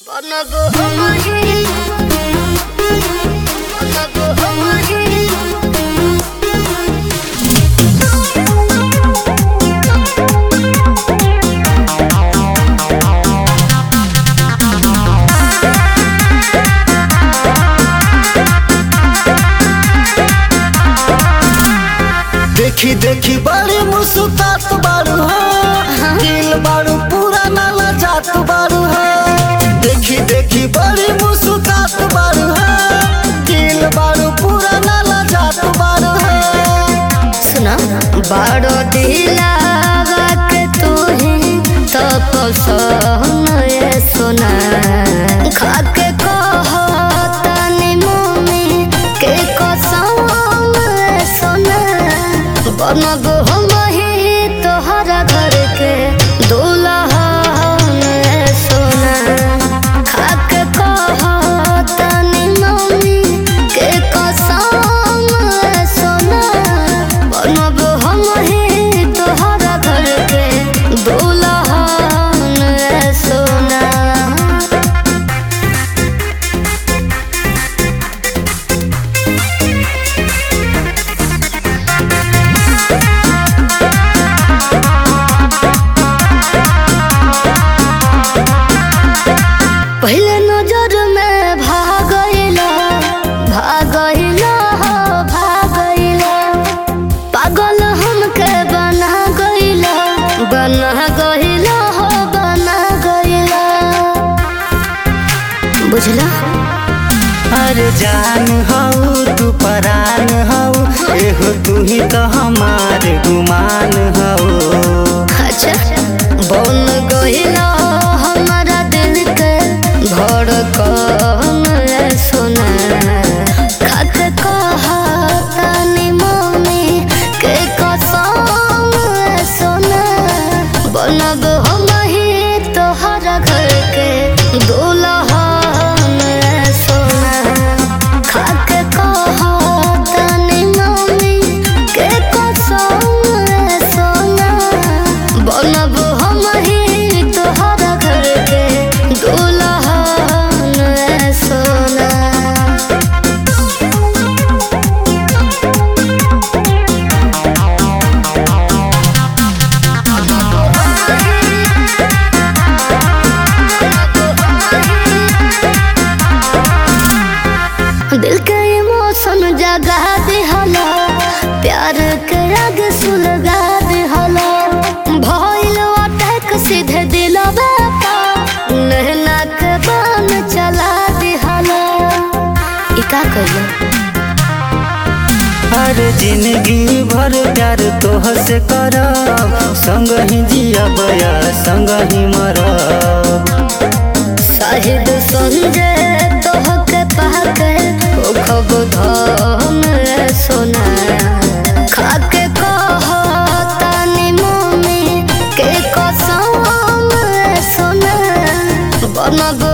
देखी देखी बड़ी मुस्कुरात बारू हो दिल बारू पूरा नाला जात बारू हो देखी देखी बड़ी मुस्कुरात बारू हो दिल बारू पूरा नाला जात बारू हो सुना बड़ो दिलावा के तू ही तो पसंद ये सुना खाके कहो तनी मुमी के कसम ये सुना बनब हम ही तोहरा घर के दुल्हन ये सुना खाके कहो तनी मुमी के कसम ये सुना बनब हम ही तोहरा घर के दुल्हन ये सुना पहले नजर में भागइला भागइला हो भागइला पागल हमके बना गइला बना गइला हो बना गइला बुझला अरे जान हऊ तू परान हऊ एहो तू ही तो हमार गुमान हऊ अच्छा बन गइला हमारा दिल के धड़कन ए सोना खाक कहा तनी मम्मी के कसम ए सोना बनब हम ही तोहरा घर के दुल्हन ए सोना खाक कहा तनी मम्मी के कसम ए सोना बनब हम ही तोहरा घर के दुल्हन ए सोना दिल के इमोशन जगा दिहला प्यार के आग सुलगा दिहला भइल अटैक सीधे दिलवा पर नहना के बान चला दिहला ई का कइला अरे जिंदगी भर प्यार तोह से करब संग ही जियब या संग ही मरब शाहिद संजय तोहके पाके ओ खब धन रे सोना खाके कह तानी मम्मी के कसम रे सोना बनब